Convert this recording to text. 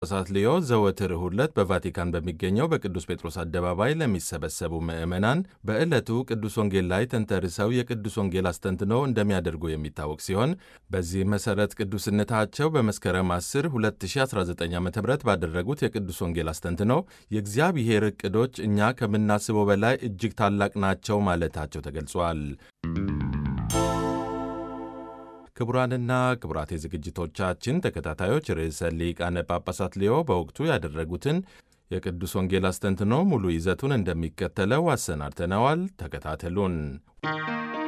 ጳጳሳት ሊዮ ዘወትር እሁድ ዕለት በቫቲካን በሚገኘው በቅዱስ ጴጥሮስ አደባባይ ለሚሰበሰቡ ምዕመናን በዕለቱ ቅዱስ ወንጌል ላይ ተንተርሰው የቅዱስ ወንጌል አስተንትኖ እንደሚያደርጉ የሚታወቅ ሲሆን በዚህ መሠረት ቅዱስነታቸው በመስከረም 10 2019 ዓ ም ባደረጉት የቅዱስ ወንጌል አስተንትኖ የእግዚአብሔር ዕቅዶች እኛ ከምናስበው በላይ እጅግ ታላቅ ናቸው ማለታቸው ተገልጿል። ክቡራንና ክቡራት የዝግጅቶቻችን ተከታታዮች ርዕሰ ሊቃነ ጳጳሳት ሊዮ በወቅቱ ያደረጉትን የቅዱስ ወንጌል አስተንትኖ ሙሉ ይዘቱን እንደሚከተለው አሰናድተነዋል። ተከታተሉን።